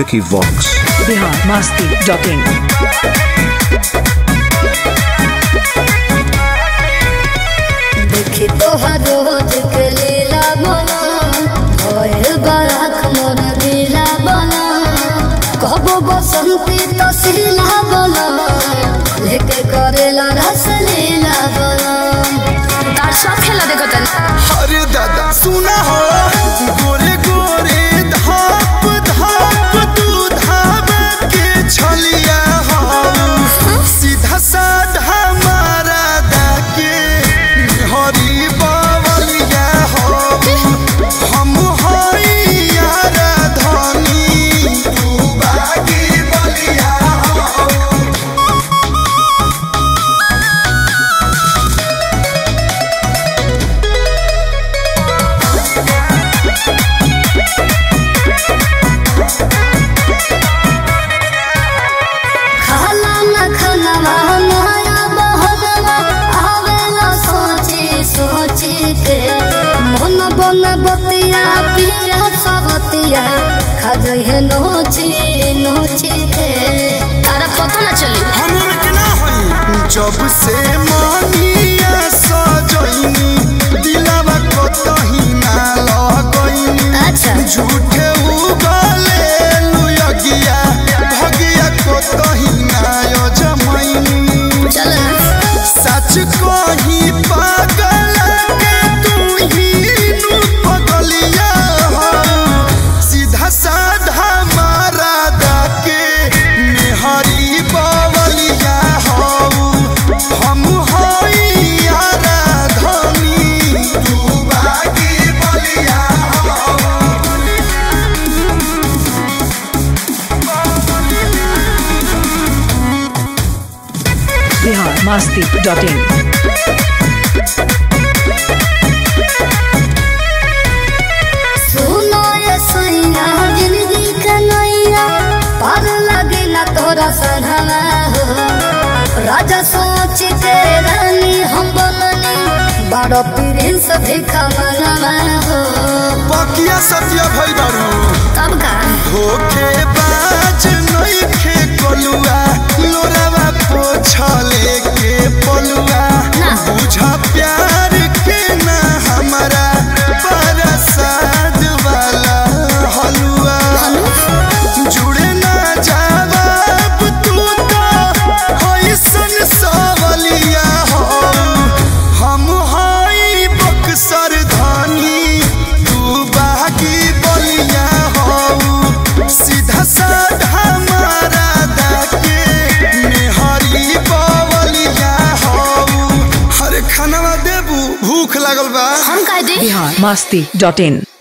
Vicky Vox. Bihar Masti dot in देखी तोहर रोज के लीला बना होए बराख मोर दिला बना कहबो बसंती तो सिला बना लेके करेला रस लीला बना तार सब खेला देखो तन अरे दादा सुना हो गोरे गोरे धाप धाप तू धाम के छलिया हो सीधा साधा मारा दाके हरी बावलिया हो हम हई यारा धनी तू बागी बलिया हो खाला न खानवा माया बहनवा आवेला सोची सोची के मन बन बतिया पिया सबतिया खा जइहे नोची नोची के तारा पता न चली हमर के ना होई जब से मानिया सजइनी दिलवा कतही ना लगइनी अच्छा झूठे उगले लुयगिया भगिया कतही ना जमइनी चल सच कही पागल के तू ही नु पगलिया हो सीधा साधा मारा दाके मेहरी बावलिया हो हम हई यारा धनी तू बागी बलिया हो बिहार मस्ती डॉट इन सुनो ये सैया जिंदगी के नैया पार लगे ना तोरा सधवा हो राजा सोच के रानी हम बननी बड़ो प्रिंस भिखा मनवा हो बकिया सत्य भई बारू तब का होके बाज नइखे कलुआ लोरावा पोछले के पलुआ ना। बुझा प्यार के ना हमारा परसाद वाला हलुआ जुड़े ना जवाब तू तो होइसन सवलिया हो हम हई बक्सर धनी तू बागी बलिया हो सीधा साधा मारा दाके मेहरी बवलिया हो हरे खानवा देबू भूख लागल बा हम कह दे बिहार मस्ती डॉट इन